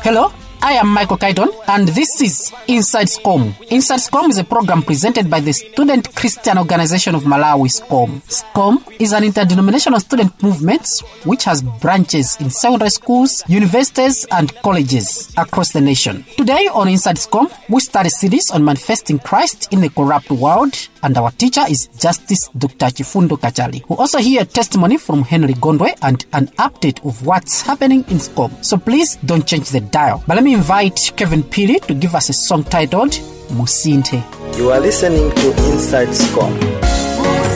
Hello, I am Michael Kaiton, and this is Inside SCOM. Inside SCOM is a program presented by the Student Christian Organization of Malawi, SCOM. SCOM is an interdenominational student movement which has branches in secondary schools, universities, and colleges across the nation. Today on Inside SCOM, we start a series on manifesting Christ in a corrupt world, and our teacher is Justice Dr. Chifundo Kachali. We also hear testimony from Henry Gondwe and an update of what's happening in SCOM. So please don't change the dial. But let me invite Kevin Pili to give us a song titled Musinte. You are listening to Inside SCOM.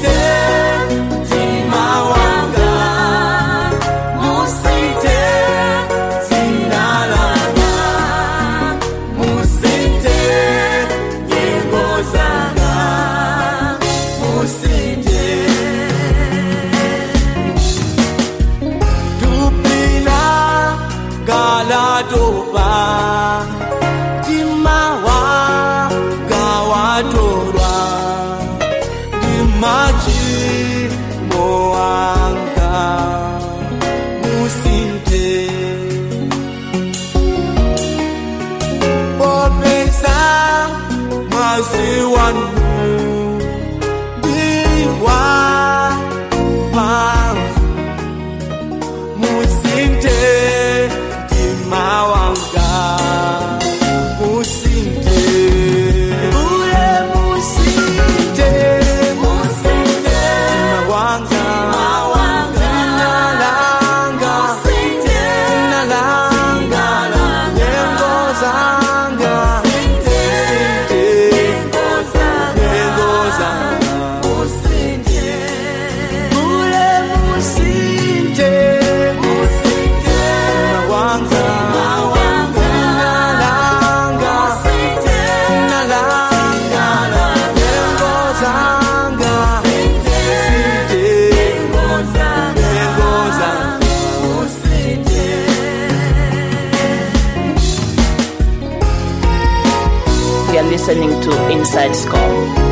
listening to Inside SCOM.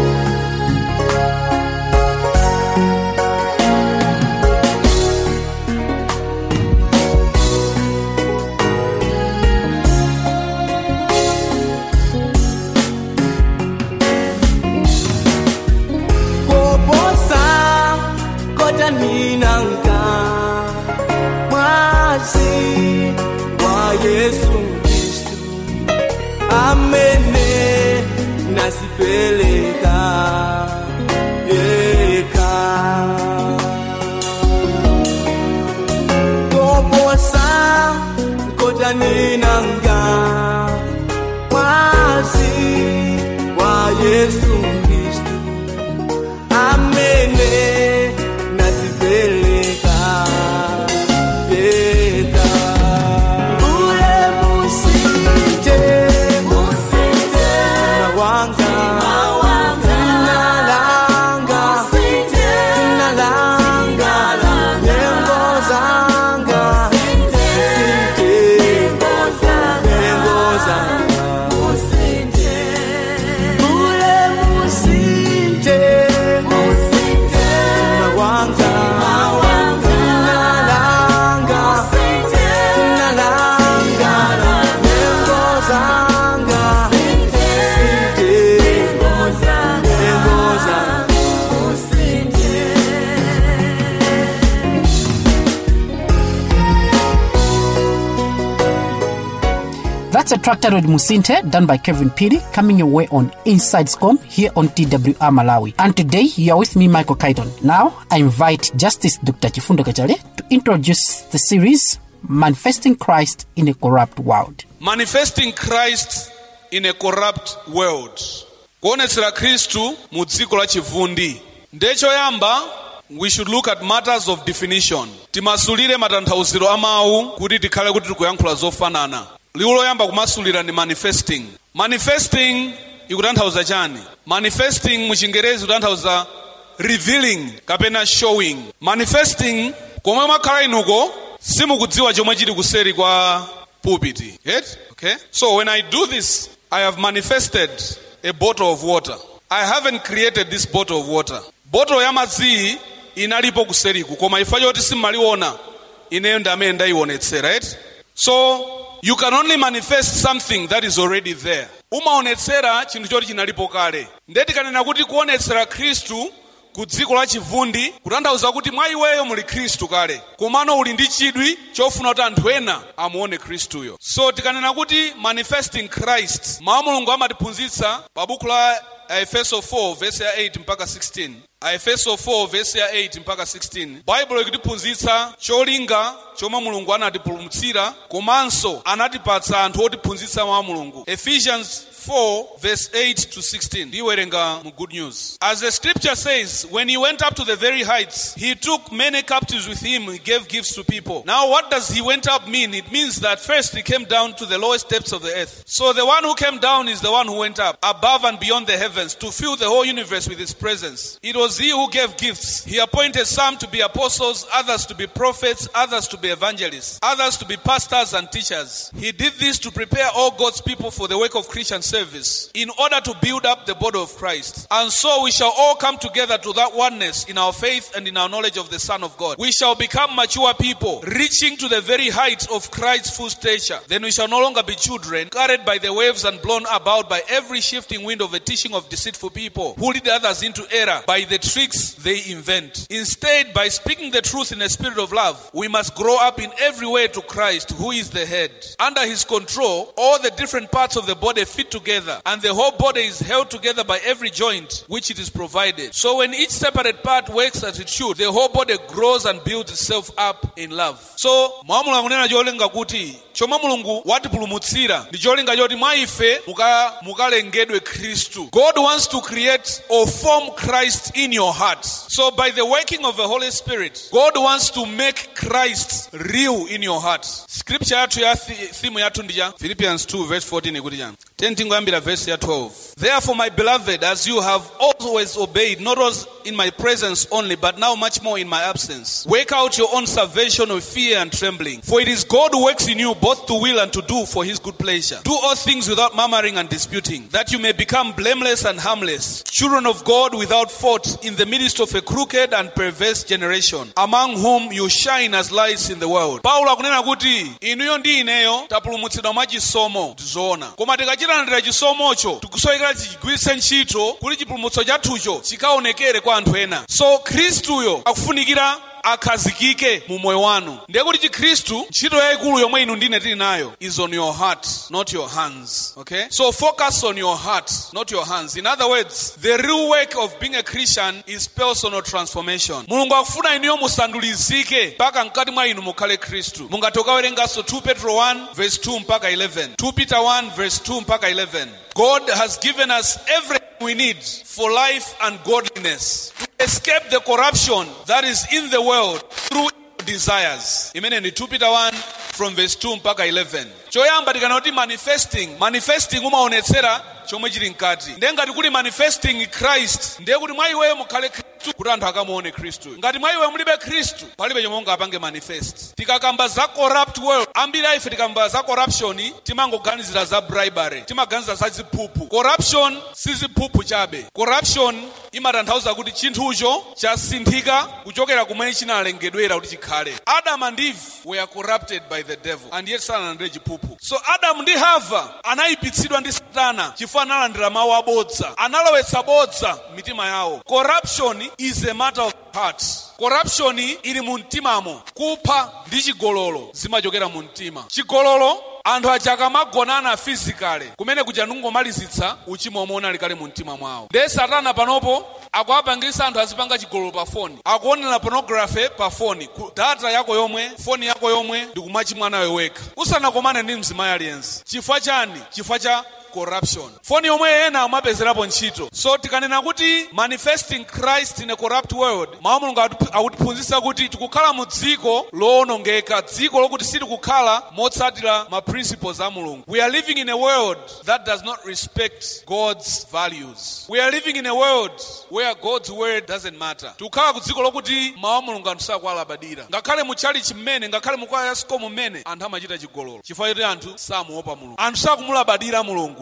That's a tractor with Musinte done by Kevin Piri coming your way on Inside SCOM here on TWR Malawi. And today you are with me, Michael Kaiton. Now I invite Justice Dr. Chifundo Kachale to introduce the series Manifesting Christ in a Corrupt World. Manifesting Christ in a Corrupt World. kuonetsera khristu mu dziko la chivundi ndechoyamba we should look at matters of definition timasulire matanthauziro a mawu kuti tikhale kuti tikuyankhula zofanana liwu loyamba kumasulira ndi manifesting manifesting ikutanthauza chani manifesting mu chingerezi ikutanthauza revealing kapena showing manifesting komwe mwakhala inuko simukudziwa chomwe chili kuseri kwa pulpit right? okay so when i do this i have manifested a bottle of water i haven't created this bottle of water bottle ya madziyi inalipo kuseriku koma ifa choti simmaliona ineyo ndi amene ndayionetsera right so you can only manifest something that is already there umaonetsera chinthu choti chinalipo kale ndeti kanena kuti kuonetsera khristu ku dziko la chivundi kutanthauza kuti mwa iweyo muli khristu kale komano uli ndi chidwi chofuna kuti anthu ena amuone khristuyo so tikanena kuti manifesting christ mawu a mulungu amatiphunzitsa pa buku la aefeso 4 vesi ya 8 mpaka 16 aefeso 4 vesi ya 8 mpaka 16 baibulo ikutiphunzitsa cholinga chomwe mulungu anatipulumutsira komanso anatipatsa anthu otiphunzitsa mawu a mulungu ephesians 4 verse 8 to 16 ndiwerenga mu good news as the scripture says when he went up to the very heights he took many captives with him he gave gifts to people now what does he went up mean it means that first he came down to the lowest depths of the earth so the one who came down is the one who went up above and beyond the heavens to fill the whole universe with his presence it was he who gave gifts he appointed some to be apostles others to be prophets others to be evangelists others to be pastors and teachers he did this to prepare all god's people for the work of christian service in order to build up the body of Christ. And so we shall all come together to that oneness in our faith and in our knowledge of the Son of God. We shall become mature people, reaching to the very height of Christ's full stature. Then we shall no longer be children, carried by the waves and blown about by every shifting wind of a teaching of deceitful people, who lead others into error by the tricks they invent. Instead, by speaking the truth in a spirit of love, we must grow up in every way to Christ, who is the head. Under his control, all the different parts of the body fit together, and the whole body is held together by every joint which it is provided. So when each separate part works as it should, the whole body grows and builds itself up in love. So mwa mulungu akunena cholinga kuti chomwe mulungu watipulumutsira ndi cholinga choti mwa ife muka- mukalengedwe khristu god wants to create or form christ in your heart so by the working of the holy spirit god wants to make christ real in your heart scripture yathu ya thi- theme yathu ndi cha philippians 2 verse 14 ikuti chani teni tingoyambira verse ya 12 therefore my beloved as you have always obeyed not as in my presence only but now much more in my absence work out your own salvation with fear and trembling for it is god who works in you both to will and to do for his good pleasure do all things without murmuring and disputing that you may become blameless and harmless children of god without fault in the midst of a crooked and perverse generation among whom you shine as lights in the world paulo akunena kuti inuyo ndi ineyo tapulumutsidwa mwa chisomo tizoona koma tikachilandira chisomocho tikusowekera tichigwiritse ntchito kuti chipulumutso chathucho chikaonekere kwa anthu ena so khristuyo akufunikira akhazikike mu moyo wanu ndiye kuti chikhristu ntchito yayikulu yomwe inu ndine tili nayo is on your heart not your hands okay so focus on your heart not your hands in other words the real work of being a christian is personal transformation mulungu akufuna inuyo musandulizike mpaka mkati mwa inu mukhale khristu mungati ukawerenganso 2 petro 1 verse 2 mpaka 11 2 peter 1 verse 2 mpaka 11 god has given us everything we need for life and godliness to escape the corruption that is in the world through desires imene ni 2 peter 1 from verse 2 mpaka 11 choyamba tikana kuti manifesting manifesting umaonetsera chomwe chili mkati ndiye ngati kuli manifesting christ ndiye kuti mwa iweyo mukhale khristu kuti anthu akamuone khristu ngati mwa iwe mulibe khristu palibe chomwe ungapange manifest tikakamba za corrupt world ambiri aife tikamba za corruption timangoganizira za bribery timaganiza za ziphuphu corruption si ziphuphu chabe corruption imatanthauza kuti chinthucho chasinthika kuchokera kumene chinalengedwera kuti chikhale adam and eve were corrupted by the devil and yet sanalandire chiphuphu so adamu ndi hava anayipitsidwa ndi satana chifukwa analandira mawu abodza analowetsa bodza mitima yawo corruption is a matter of heart corruption ili mu mtimamo kupha ndi chigololo zimachokera mu mtima chigololo anthu aja akamagonana physically kumene kuja nungomalizitsa uchimo omwe unali kale mu mtima mwawo ndiye satana panopo akuwapangisa anthu azipanga chigololo pa foni akuonera pornography pa foni ku data yako yomwe foni yako yomwe ndi kumachimwa nayo wekha usanakomane ndi mzimayi aliyense chifukwa chani chifukwa cha corruption foni yomwe ena amapezerapo ntchito so tikanena kuti manifesting christ in a corrupt world mawu mulungu atu- akutiphunzitsa kuti tikukhala mu dziko lowonongeka dziko lokuti sitikukhala motsatira ma principles a mulungu we are living in a world that does not respect god's values we are living in a world where god's word doesn't matter tikukhala ku dziko lokuti mawu a mulungu anthu sakuwalabadira ngakhale mu chalichi mmene ngakhale mu kwaya ya sikomu mmene anthu amachita chigololo chifukwa choti anthu samuopa mulungu anthu sakumulabadira mulungu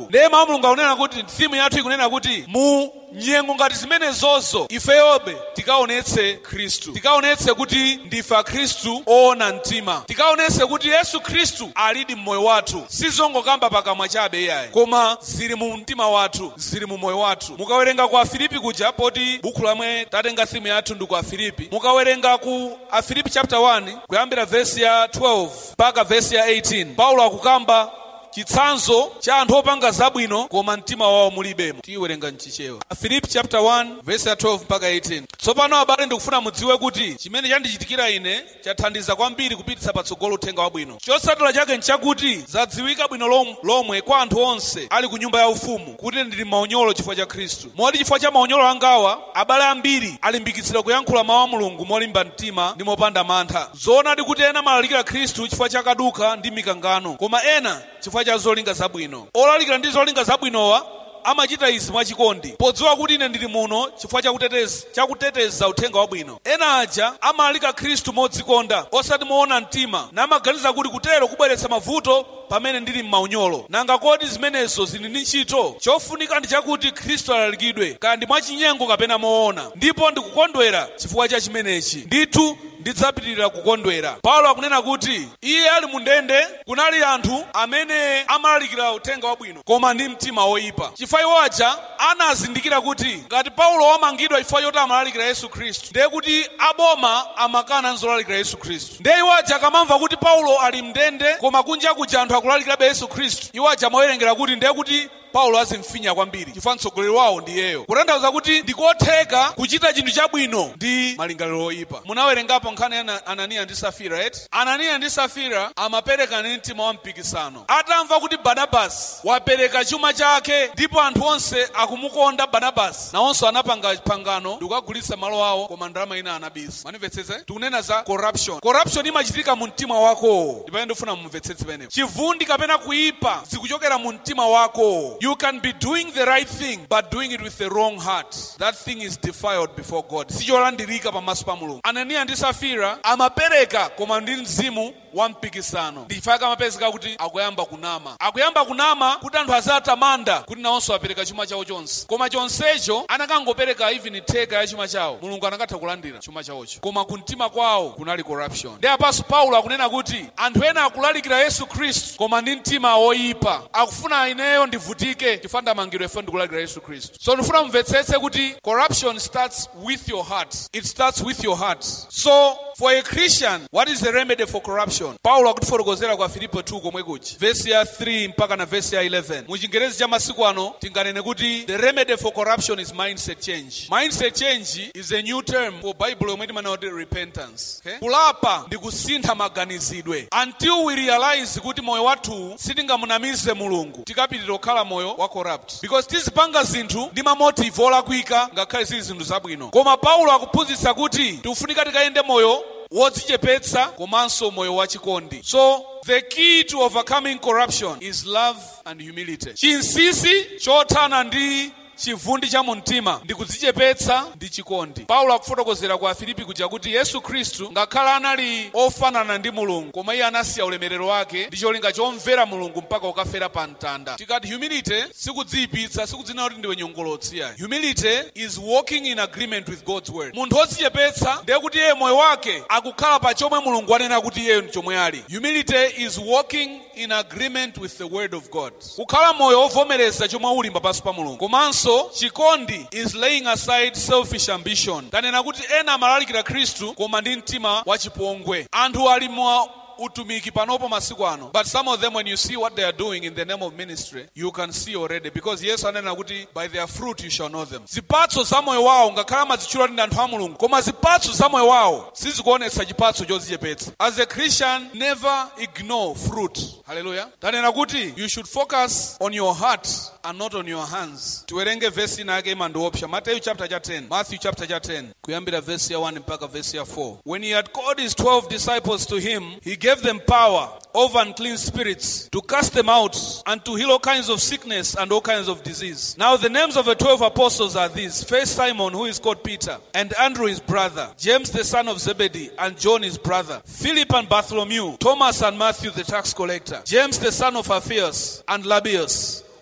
mulungu ndiye mawu a mulungu akunena kuti thimu yathu ikunena kuti mu nyengo ngati zimenezozo ifeyobe tikaonetse khristu tikaonetse kuti ndife akhristu oona mtima tikaonetse kuti yesu khristu alidi mmoyo wathu sizongokamba pakamwa chabe iyayi koma zili mu mtima wathu zili mu moyo wathu mukawerenga ku afilipi kuja poti buku lamwe tatenga thimu yathu ndi ku afilipi mukawerenga ku afilipi chapter 1 kuyambira vesi ya 12 mpaka vesi ya 18 paulo akukamba chitsanzo cha anthu opanga zabwino koma mtima wawo mulibemo tiwerenga mchichewa afilipi chapter 1 verse ya 12 mpaka 18 tsopano abale ndikufuna mudziwe kuti chimene chandichitikira ine chathandiza kwambiri kupititsa patsogolo uthenga wabwino chotsatira chake nchakuti zadziwika bwino lom- lomwe kwa anthu onse ali ku nyumba ya ufumu kuti ndili maunyolo chifukwa cha khristu moti chifukwa cha maunyolo angawa abale ambiri alimbikitsira kuyankhula mawu a mulungu molimba mtima ndi mopanda mantha zoonadi kuti ena amalalikira khristu chifukwa cha kaduka ndi mikangano koma ena chifukwa cha zolinga zabwino olalikira ndi zolinga zabwinowa amachita izi mwachikondi podziwa kuti ine ndili muno chifukwa chakuteteza chakuteteza uthenga wabwino ena aja amalalika khristu modzikonda osati moona mtima namaganiza kuti kutero kubweretsa mavuto pamene ndili m'maunyolo nanga kodi zimenezo zili ndi ntchito chofunika ndi chakuti khristu alalikidwe kaya ndi mwachinyengo kapena moona ndipo ndikukondwera chifukwa cha chimenechi ndithu ndidzapitirira kukondwera paulo akunena kuti iye ali mu ndende kunali anthu amene amalalikira uthenga wabwino koma ndi mtima woyipa chifukwa iwo aja anazindikira kuti ngati paulo wamangidwa chifukwa choti amalalikira yesu khristu ndiye kuti aboma amakana nzolalikira yesu khristu ndiye iwo aja akamamva kuti paulo ali mndende koma kunja kuja anthu akulalikirabe yesu khristu iwo aja amawerengera kuti ndiye kuti paulo azimfinya kwambiri chifukwa mtsogoleri wawo ndi iyeyo kutanthauza kuti ndikotheka kuchita chinthu chabwino ndi malingaliro oyipa munawerengapo nkhani ya Ana- ananiya ndi safira right ananiya ndi safira amapereka ndi mtima wa mpikisano atamva kuti barnabasi wapereka chuma chake ndipo anthu onse akumukonda barnabasi nawonso anapanga pangano ndikukagulitsa malo awo koma ndalama ina anabisa manimvetsetse tikunena za corruption corruption imachitika mu mtima wako ndipamene ndifuna mumvetsetse penepo chivundi kapena kuyipa zikuchokera mu mtima wako you can be doing the right thing but doing it with the wrong heart that thing is defiled before god sicholandirika pamaso pa mulungu ananiya ndi safira amapereka koma ndi mzimu wa mpikisano ndichifukwa amapezeka kuti akuyamba kunama akuyamba kunama kuti anthu azatamanda kuti nawonso apereka chuma chawo chonse koma chonsecho anakangopereka even theka ya chuma chawo mulungu anakatha kulandira chuma chawocho koma kumtima kwawo kunali corruption ndi apaso paulo akunena kuti anthu ena akulalikira yesu khristu koma ndi mtima woyipa akufuna ineyo ndivutike chifukwa ndamangidwa ife ndikulalikira yesu khristu so ndifuna mumvetsetse kuti corruption starts with your heart it starts with your heart so for a christian what is the remedy for corruption paulo akutifotokozera kwa filipo 2 komwe kuchi vesi ya 3 mpaka na vesi ya 11 mu chingerezi cha masiku ano tinganene kuti the remedy for corruption is mindset change mindset change is a new term for bible yomwe timanena kuti repentance okay? kulapa ndi kusintha maganizidwe until we realize kuti moyo wathu sitingamunamize mulungu tikapitirira kukhala moyo wa corrupt because tizipanga zinthu ndi mamotive olakwika ngakhale zili zinthu zabwino koma paulo akuphunzitsa kuti tikufunika tikayende moyo wodzichepetsa komanso moyo wachikondi so the key to overcoming corruption is love and humility chinsinsi chothana ndi chivundi cha mumtima ndi kudzichepetsa ndi chikondi paulo akufotokozera ku afilipi kuja kuti yesu khristu ngakhale anali ofanana ndi mulungu koma iye anasiya ulemerero wake ndi cholinga chomvera mulungu mpaka ukafera pa mtanda tikati humility sikudziyipitsa sikudzinena kuti ndiwe nyongolotsi yayi humility is walking in agreement with god's word munthu odzichepetsa ndiye kuti iye moyo wake akukhala pa chomwe mulungu anena kuti iyeyo ndi chomwe ali humility is walking in agreement with the word of god kukhala moyo ovomereza chomwe uli pamaso pa mulungu komanso chikondi is laying aside selfish ambition tanena kuti ena amalalikira khristu koma ndi mtima wachipongwe anthu ali mwa utumiki panopo masiku ano but some of them when you see what they are doing in the name of ministry you can see already because yesu anena kuti by their fruit you shall know them zipatso za moyo wawo ngakhale amazitchula ndi anthu a mulungu koma zipatso za moyo wawo sizikuonetsa chipatso chodzichepetsa as a christian never ignore fruit haleluya tanena kuti you should focus on your heart and not on your hands tiwerenge vesi ina yake imandiopsa mateyu chapter cha 10 matthew chapter cha 10 kuyambira vesi ya 1 mpaka vesi ya 4 when he had called his 12 disciples to him he gave them power over unclean spirits to cast them out and to heal all kinds of sickness and all kinds of disease now the names of the 12 apostles are these first simon who is called peter and andrew his brother james the son of zebedee and john his brother philip and bartholomew thomas and matthew the tax collector james the son of alphaeus and labius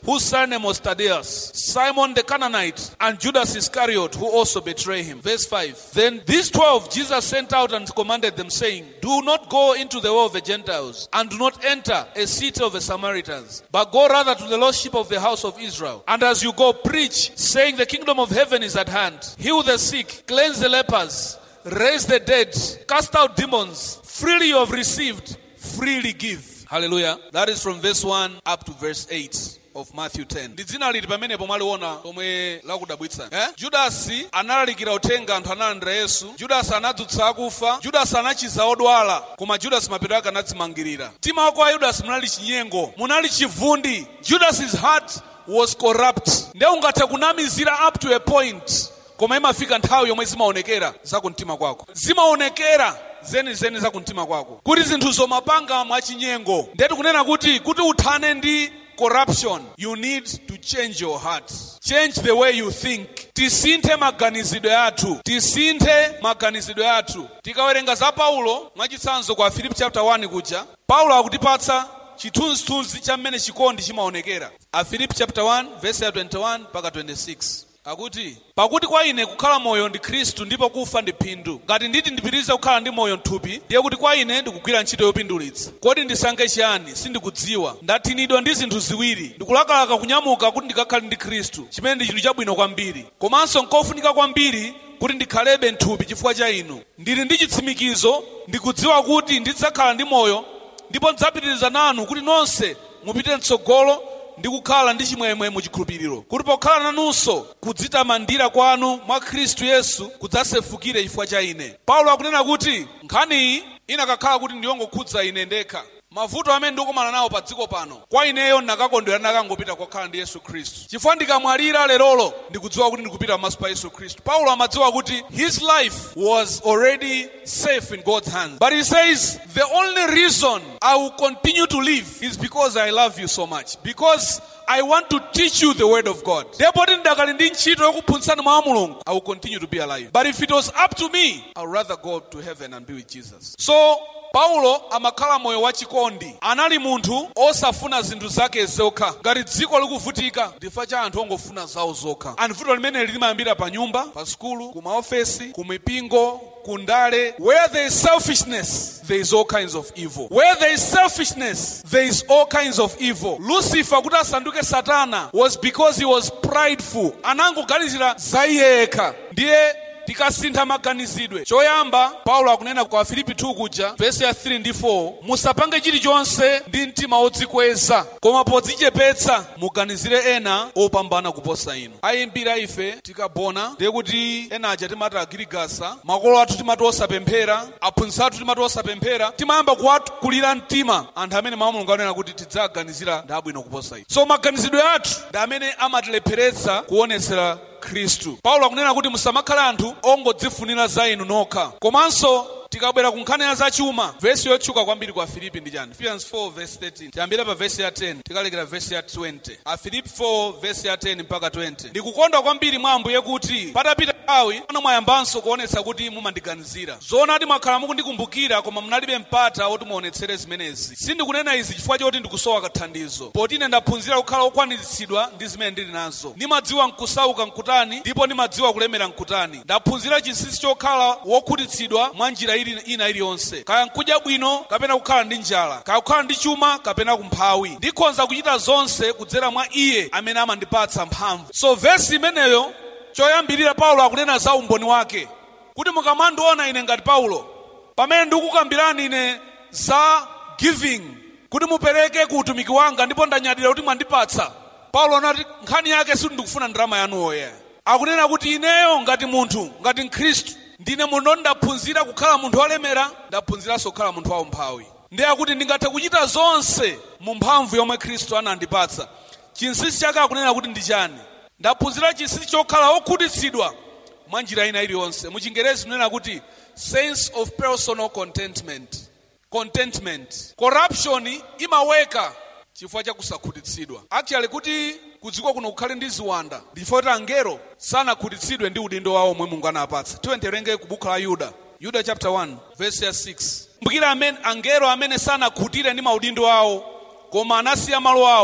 whose surname was Thaddeus, Simon the Canaanite, and Judas Iscariot, who also betray him. Verse 5. Then these twelve Jesus sent out and commanded them, saying, Do not go into the way of the Gentiles, and do not enter a city of the Samaritans, but go rather to the lost sheep of the house of Israel. And as you go, preach, saying, The kingdom of heaven is at hand. Heal the sick, cleanse the lepers, raise the dead, cast out demons. Freely you have received, freely give. Hallelujah. That is from verse 1 up to verse 8 of Matthew 10. Ndi dzina liti pamenepo mwaliona pomwe lakudabwitsa eh? judasi analalikira uthenga anthu analandira yesu judasi anadzutsa akufa judasi anachiza odwala koma judasi mapeto ake anadzimangirira mtima wako wa yudasi munali chinyengo munali chivundi judas's heart was corrupt nde ungathe kunamizira up to a point koma imafika nthawi yomwe zimaonekera zakumtima kwako zimaonekera zenizeni zakumtima kwako kuti zinthu zomapanga mwachinyengo ndetu kunena kuti kuti uthane ndi corruption you need to change your heart change the way you think tisinthe maganizidwe athu tisinthe maganizidwe athu tikawerenga za paulo mwachitsanzo kwa filipi chapter 1 kuja paulo akutipatsa chithunzithunzi cha mmene chikondi chimaonekera afilipi chapter 1 verse ya 21 mpaka 26 akuti pakuti kwa ine kukhala moyo ndi khristu ndipo kufa ndi phindu ngati nditi ndipitirize kukhala ndi moyo mthupi ndiye kuti kwa ine ndikugwira ntchito yopindulitsa kodi ndisankhe chiyani sindikudziwa ndathinidwa ndi zinthu ziwiri ndikulakalaka kunyamuka kuti ndikakhale ndi khristu chimene ndi chinthu chabwino kwambiri komanso nkofunika kwambiri kuti ndikhalebe mthupi chifukwa cha inu ndili ndi chitsimikizo ndikudziwa kuti ndidzakhala ndi moyo ndipo ndidzapitiriza nanu kuti nonse mupite mtsogolo ndi kukhala ndi chimwemwe muchikhulupiriro kuti pokhala nanunso kudzitamandira kwanu mwa khristu yesu kudzasefukire chifukwa cha ine paulo akunena kuti nkhaniyi inakakhala kuti ndiyongokhudza ine ndekha mavuto amene ndikukumana nawo pa dziko pano kwa ineyo ndakakondwera ndakangopita kokhala ndi yesu khristu chifukwa ndikamwalira lerolo ndikudziwa kuti ndikupita pamaso pa yesu khristu paulo amadziwa kuti his life was already safe in god's hands but he says the only reason i will continue to live is because i love you so much because I want to teach you the word of God. Therefore, ndakali ndi ntchito yokuphunzitsani mawu a mulungu. I will continue to be alive. But if it was up to me, I would rather go to heaven and be with Jesus. So, paulo amakhala moyo wachikondi anali munthu osafuna zinthu zake zokha ngati dziko likuvutika ndifa cha anthu ongofuna zawo zokha and vuto limeneli limayambira pa nyumba pa sukulu ku maofesi ku mipingo kundale where there is selfishness there is all kinds of evil where there is selfishness there is all kinds of evil lucifer kuti asanduke satana was because he was prideful anangoganizira za iye yekha ndiye tikasintha maganizidwe choyamba paulo akunena kwa filipi 2 kuja vesi ya 3 ndi 4 musapange chilichonse ndi mtima wodzikweza koma podzichepetsa muganizire ena opambana kuposa inu ayimbira ife tikabona ndiye kuti ena aja timati agirigasa makolo athu timati osapemphera aphunzitsi athu timati osapemphera timayamba kuwakulira mtima anthu amene mawu mulungu anena kuti tidzaganizira ndi abwino kuposa inu so maganizidwe athu ndi amene amatilepheretsa kuonetsera khristu paulo akunena kuti musamakhale anthu ongodzifunira za inu nokha komanso tikabwera ku nkhani ya zachuma vesi yotchuka kwambiri kwa filipi ndi chani philippians 4 verse 13 tiyambire pa vesi ya 10 tikalekera vesi ya 20 afilipi 4 vesi ya 10 mpaka 20 ndikukondwa kwambiri mwa ambuye kuti patapita nthawi ano mwayambanso kuonetsa kuti mumandiganizira zoonadi mwakhala mukundikumbukira koma munalibe mpata woti muonetsere zimenezi sindikunena izi chifukwa choti ndikusowa kathandizo poti ine ndaphunzira kukhala okwaniritsidwa ndi zimene ndili nazo ndimadziwa nkusauka nkutani ndipo ndimadziwa kulemera nkutani ndaphunzira chinsinsi chokhala wokhutitsidwa mwa njira ili ina iliyonse kaya nkudya bwino kapena kukhala ndi njala kaya kukhala ndi chuma kapena kumphawi ndikhonza kuchita zonse kudzera mwa iye amene amandipatsa mphamvu so vesi imeneyo choyambirira paulo akunena za umboni wake kuti mukamandiona ine ngati paulo pamene ndikukambirani ine za giving kuti mupereke ku utumiki wanga ndipo ndanyadira kuti mwandipatsa paulo anati nkhani yake sindikufuna ndalama yanu oya akunena kuti ineyo ngati munthu ngati mkhristu ndine muno ndaphunzira kukhala munthu wolemera ndaphunziranso kukhala munthu waumphawi ndiye akuti ndingathe kuchita zonse mu mphamvu yomwe khristu anandipatsa chinsinsi chake akunena kuti ndi chani ndaphunzira chinsinsi chokhala wokhutitsidwa mwa njira ina iliyonse mu chingerezi kunena kuti sense of personal contentment contentment corruption imaweka chifukwa cha kusakhutitsidwa actually kuti kudziko kuno kukhale ndi ziwanda ndifo kuti angelo sanakhutitsidwe ndi udindo wawo omwe mulungu anapatsa tiwerenge ku buku la yuda yuda chapter 1 verse ya 6 kumbukira amene angelo amene sanakhutire ndi maudindo awo koma anasiya malo awo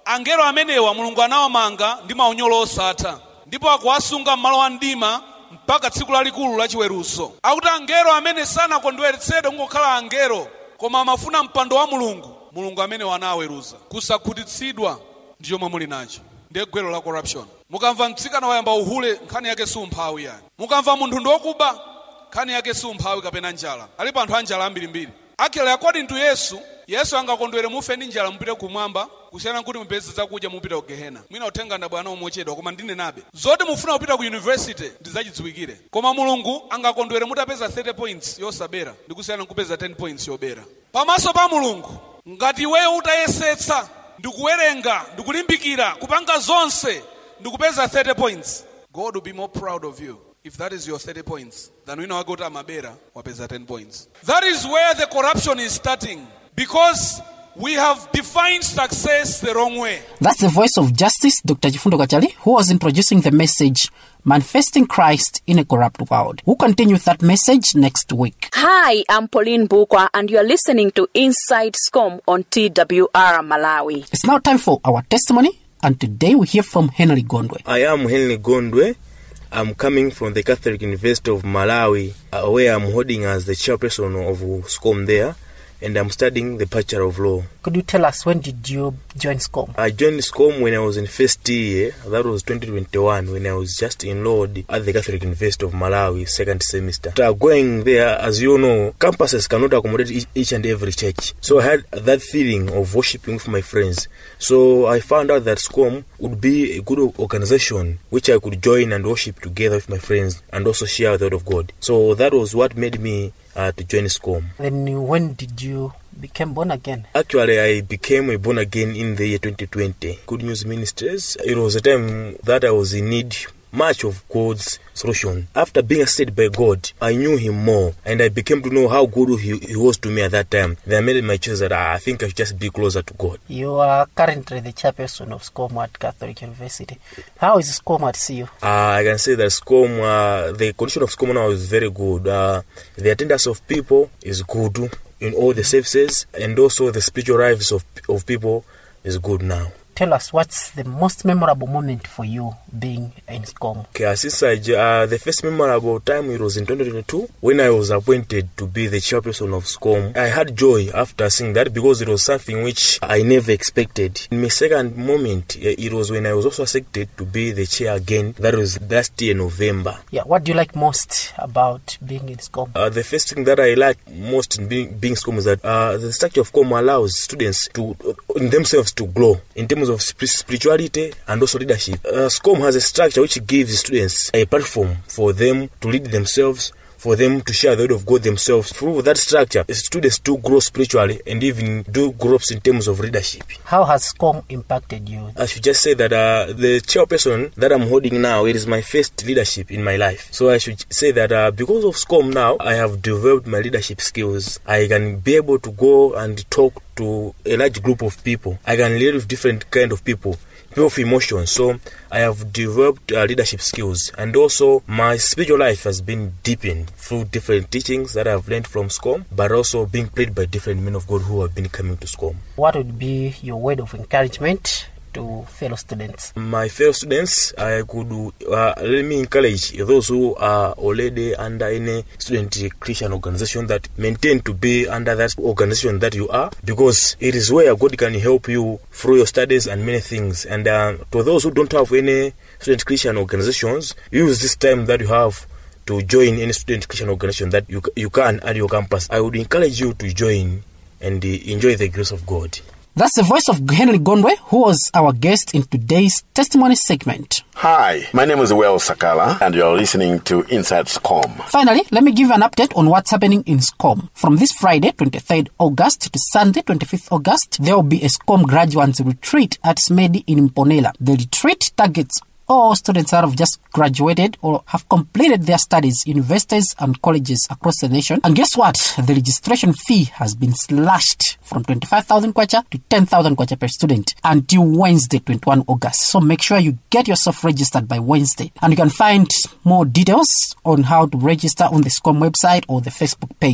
angelo amenewa mulungu anawamanga ndi maunyolo osatha ndipo akuwasunga m'malo a mdima mpaka tsiku lalikulu la chiweruzo akuti angelo amene sanakondweretsedwe kungokhala angelo koma amafuna mpando wa mulungu mulungu amenewa anawaweruza kusakhutitsidwa ndi chomwe muli nacho ndiye gwero la corruption mukamva mtsikana wayamba uhule nkhani yake si umphawi yani mukamva munthu ndi wokuba nkhani yake si umphawi kapena njala alipo anthu a njala ambirimbiri actually according to yesu yesu angakondwere mufe ndi njala mupite kumwamba kusiyana nkuti mupeze zakudya mupite ku gehena mwina uthenga ndabwana umochedwa koma ndinenabe zoti mufuna kupita ku university ndizachidziwikire koma mulungu angakondwere mutapeza 30 points yosabera ndi kusiyana nkupeza 10 points yobera pamaso pa mulungu ngati iweyo utayesetsa ndikuwerenga ndikulimbikira kupanga zonse ndikupeza 30 points god will be more proud of you if that is your 30 points than wina wake kuti amabera wapeza 10 points that is where the corruption is starting because we have defined success the wrong way That's the voice of Justice, Dr. Chifundo Kachali, who was introducing the message Manifesting Christ in a Corrupt World. We'll continue with that message next week. Hi, I'm Pauline Bukwa, and you're listening to Inside SCOM on TWR Malawi. It's now time for our testimony, and today we hear from Henry Gondwe. I am Henry Gondwe. I'm coming from the Catholic University of Malawi, uh, where I'm holding as the chairperson of SCOM there, and I'm studying the Bachelor of Law. Could you tell us when did you join SCOM? I joined SCOM when I was in first year, that was 2021, when I was just enrolled at the Catholic University of Malawi, second semester. After going there, as you know, campuses cannot accommodate each, each and every church. So I had that feeling of worshiping with my friends. So I found out that SCOM would be a good organization which I could join and worship together with my friends and also share the word of God. So that was what made me uh, to join SCOM. Then when did you become born again? Actually, I became a born again in the year 2020. Good News Ministries. It was a time that I was in need much of God's solution. After being assisted by God, I knew Him more and I became to know how good He, he was to me at that time. Then I made my choice that ah, I think I should just be closer to God. You are currently the chairperson of SCOM at Catholic University. How is SCOM at CU? Uh, I can say that SCOM, uh, the condition of SCOM now is very good. Uh, the attendance of people is good in all the services and also the spiritual lives of, of people is good now. Tell us what's the most memorable moment for you being in SCOM? Okay, since I, j- uh, the first memorable time it was in 2022 when I was appointed to be the chairperson of SCOM. I had joy after seeing that because it was something which I never expected. In my second moment, eh, it was when I was also accepted to be the chair again. That was last year November. Yeah, what do you like most about being in SCOM? Uh, the first thing that I like most in being, being SCOM is that uh, the structure of SCOM allows students to, in themselves, to grow in terms of sp- spirituality and also leadership. Uh, SCOM has a structure which gives students a platform for them to lead themselves. For them to share the word of God themselves. Through that structure, students do grow spiritually and even do grow in terms of leadership. How has SCOM impacted you? I should just say that uh, the chairperson that I'm holding now, it is my first leadership in my life. So I should say that uh, because of SCOM now, I have developed my leadership skills. I can be able to go and talk to a large group of people. I can lead with different kind of people. People of emotion. So I have developed uh, leadership skills, and also my spiritual life has been deepened through different teachings that I've learned from SCOM, but also being prayed by different men of God who have been coming to SCOM. What would be your word of encouragement to fellow students? My fellow students, I could uh, let me encourage those who are already under any student Christian organization that maintain to be under that organization that you are, because it is where God can help you through your studies and many things. And uh, to those who don't have any student Christian organizations, use this time that you have to join any student Christian organization that you you can at your campus. I would encourage you to join and uh, enjoy the grace of God. That's the voice of Henry Gondwe, who was our guest in today's testimony segment. Hi, my name is Well Sakala, and you're listening to Inside SCOM. Finally, let me give you an update on what's happening in SCOM. From this Friday, 23rd August to Sunday, 25th August, there will be a SCOM graduates retreat at Smedi in Imponela. The retreat targets all students that have just graduated or have completed their studies, universities and colleges across the nation. And guess what? The registration fee has been slashed from 25,000 kwacha to 10,000 kwacha per student until Wednesday, 21 August. So make sure you get yourself registered by Wednesday. And you can find more details on how to register on the SCOM website or the Facebook page.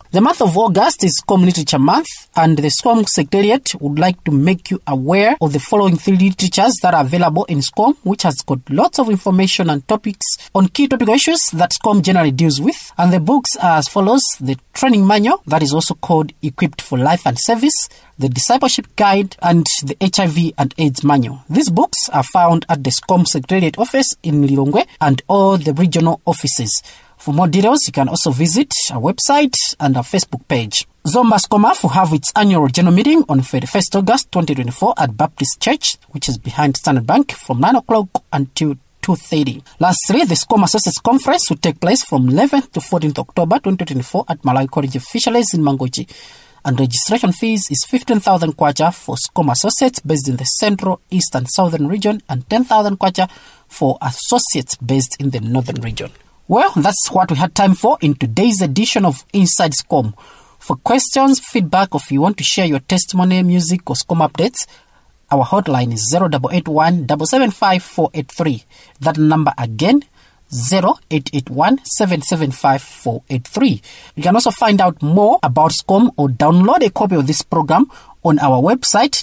The month of August is SCOM Literature Month, and the SCOM Secretariat would like to make you aware of the following three literatures that are available in SCOM, which has got lots of information and topics on key topical issues that SCOM generally deals with. And the books are as follows the training manual, that is also called Equipped for Life and Service, the Discipleship Guide, and the HIV and AIDS Manual. These books are found at the SCOM Secretariat office in Lilongwe and all the regional offices. For more details, you can also visit our website and our Facebook page. Zomba SCOMAF will have its annual general meeting on 31st August 2024 at Baptist Church, which is behind Standard Bank, from 9 o'clock until 2.30. Lastly, the SCOM Associates Conference will take place from 11th to 14th October 2024 at Malawi College of Fisheries in Mangochi. And registration fees is 15,000 kwacha for SCOM Associates based in the Central, East and Southern region and 10,000 kwacha for associates based in the Northern region. Well, that's what we had time for in today's edition of Inside SCOM. For questions, feedback, or if you want to share your testimony, music, or SCOM updates, our hotline is 0881 775 483. That number again, 0881 775 483. You can also find out more about SCOM or download a copy of this program on our website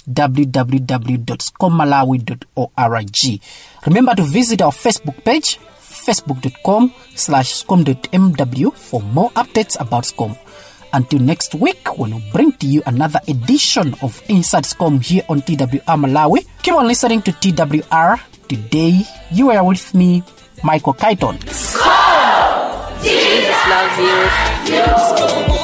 www.scommalawi.org. Remember to visit our Facebook page facebook.com slash scom.mw for more updates about SCOM. Until next week, when we bring to you another edition of Inside SCOM here on TWR Malawi, keep on listening to TWR. Today, you are with me, Michael Kaiton. Jesus loves you.